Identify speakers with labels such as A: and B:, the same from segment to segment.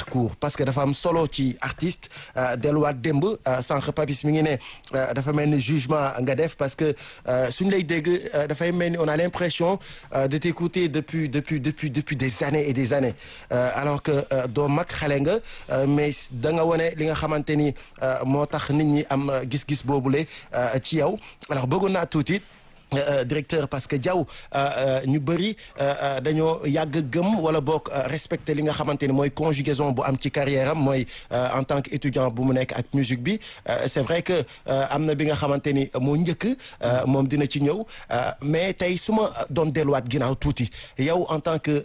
A: parcours parce que dafa am solo ci artiste delluwaat démb sànq Papis mi ngi ne dafa mel ni jugement nga def parce que suñu lay dégg dafay mel ni on a l'impression de t'écouter depuis depuis depuis depuis des années et des années alors que doo mag xale nga mais da nga wone li nga xamante ni moo tax nit ñi am gis-gis boobule ci yow alors bëggoon naa tuuti Euh, directeur parce que Diaw ñu bëri dañoo yàgg gëm wala boog respecter li nga xamante ni mooy conjugaison bu am ci carrière am mooy en tant que étudiant bu mu nekk ak musique bi c'est vrai que am na bi nga xamante ni moo njëkk moom dina ci ñëw mais tey su ma doon delluwaat ginnaaw tuuti yow en tant que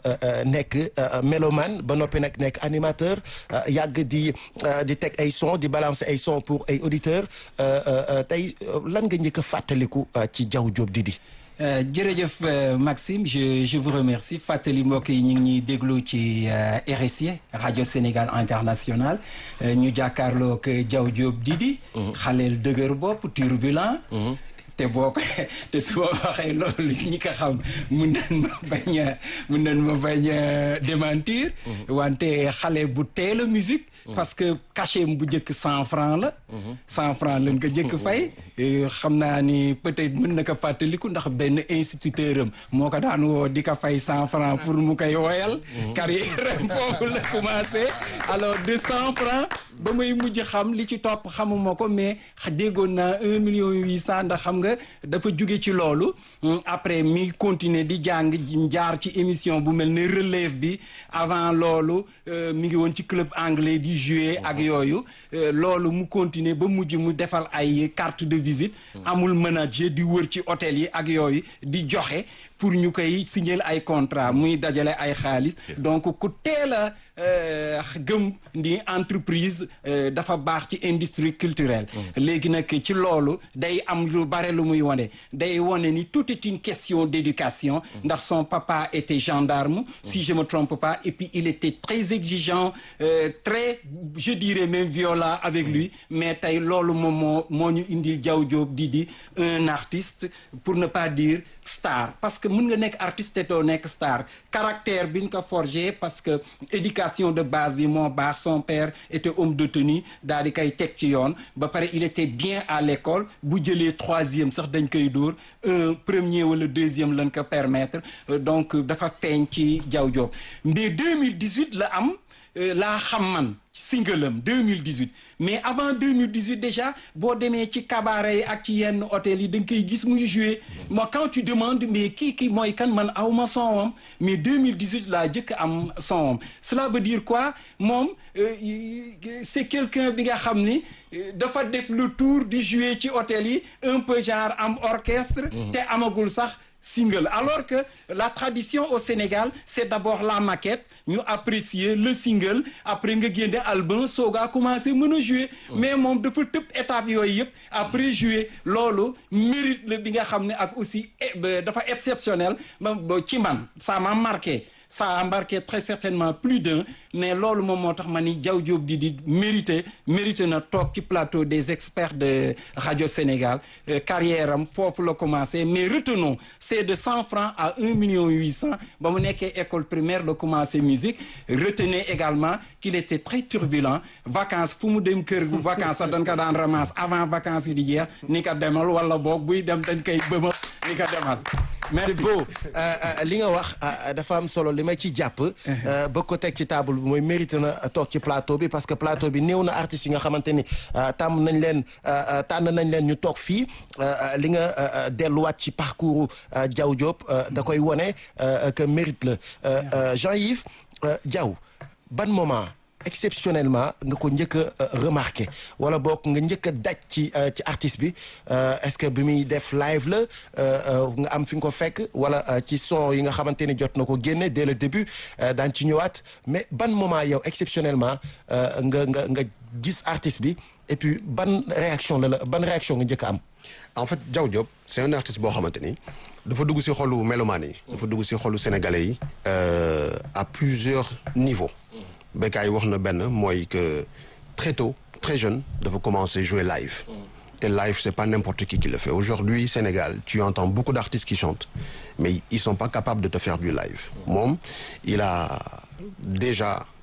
A: nekk mélomane ba noppi nag nekk animateur yàgg di di teg ay son di balancer ay son pour ay auditeurs tey lan nga njëkk a fàttaliku ci Diaw Diop Didi
B: jërëjëf Maxime je je vous remercie fàttali mbokk yi ñu ngi ñuy déglu ci RSI rajo Sénégal international ñu jàkkaarloog Diaw Diop Didi xaleel dëgër bopp turbulent te boo ko te su ma waxee loolu ñi ko xam mun nañ ma bañ a mun nañ ma bañ a démentir wante xale bu teel a musique parce que cachet bu njëkk cent franc la cent franc lañ ko njëkk fay xam naa ni peut-être mën na ko fàttaliku ndax benn instituteur am moo ko daan woo di ko fay cent franc pour mu koy woyal carrière am foofu la commencé alors de cent franc ba may mujj xam li ci topp xamuma ko mais déggoon naa un million huit cent ndax xam nga dafa jóge ci loolu après mi continuer di jàng jaar ci émission bu mel ne relève bi avant loolu mi ngi woon ci club anglais di jouer ak yooyu loolu mu continuer ba mujj mu defal ay carte de visite amul manager di wër ci hôtel yi ak yooyu di joxe pour ñu koy signer ay contrat muy dajale ay xaalis donc ku teel a gëm ni entreprise dafa baax ci industrie culturelle léegi nag ci loolu day am lu bare lu muy wane day wane ni tout est une question d'éducation ndax son papa était gendarme si je me trompe pas et puis il était très exigeant très je dirais même violent avec lui mais tey loolu moom moo moo ñu indil Diaw Diop Didi un artiste pour ne pas dire star parce que mën nga nekk artiste te doo nekk star caractère bi ñu ko forgé parce que éducation de base bi moo baax son père était homme de tenue daal di koy teg ci yoon ba pare il était bien à l'école bu jëlee troisième sax dañ koy dóor un premier wala deuxième lañ ko permettre donc dafa feeñ ci Diaw Diop mais 2018 la am laa xam man single am 2018 mais avant 2018 déjà boo demee ci cabaret yi ak ci yenn hôtel yi da nga koy gis muy jouer moi quand tu demandes mais kii kii mooy kan man aw ma sonwam mais 2018 laa jëkk am sonwam cela veut dire quoi moom c'est quelqu'un bi nga xam ni dafa def le tour di jouer ci hôtel yi un peu genre am orchestre te amagul sax single alors que la tradition au Sénégal c'est d'abord la maquette ñu apprécier le single après nga génne album soogaa commencé mën a jouer mais moom dafa tëb étape yooyu yëpp après jouer loolu mérite la bi nga xam ne ak aussi dafa exceptionnel ci man ça m'a marqué ça a embarqué très certainement plus d'un mais loolu moom moo tax ma ni Diaw Diop Didi mérité mérité na toog ci plateau des experts de Radio Sénégal carrière am foofu la commencé mais retenons c'est de cent francs à un million huit cent ba mu nekkee école primaire la commencé musique retenez également qu'il était très turbulent vacances fu mu dem kër gu vacances sax dañ ko daan ramasse avant vacances yi di jeex ni ko demal wala boog buy dem dañ koy bëma ni ko demal merci
A: c'est beau li nga wax dafa am solo li ma ci jàpp ba ko teg ci table bi mooy mérité na toog ci plateau bi parce que plateau bi néew na artistes yi nga xamante ni tàmm nañ leen tànn nañ leen ñu toog fii li nga delluwaat ci parcours Diaw Diop da koy wone que mérite la Jean-Yves Diaw ban moment exceptionnellement nga ko njëkk a remarqué wala boog nga njëkk a daj ci ci artiste bi est-ce que bi muy def live la nga am fi nga ko fekk wala ci son yi nga xamante ni jot na ko génne dès le début daan ci ñëwaat mais ban moment yow exceptionnellement nga nga nga gis artiste bi et puis ban réaction la la ban réaction nga njëkk a am.
C: en fait Diaw Diop c'est un artiste boo xamante ni dafa dugg ci xolu mélomane yi. dafa dugg ci xolu sénégalais yi. à plusieurs niveaux. Bécaye wax na benn mooy que très tôt très jeune dafa commencer jouer live te live c'est pas n'importe qui qui le fait aujourd'hui Sénégal tu entends beaucoup d'artistes qui chantent mais ils sont pas capables de te faire du live moom il a déjà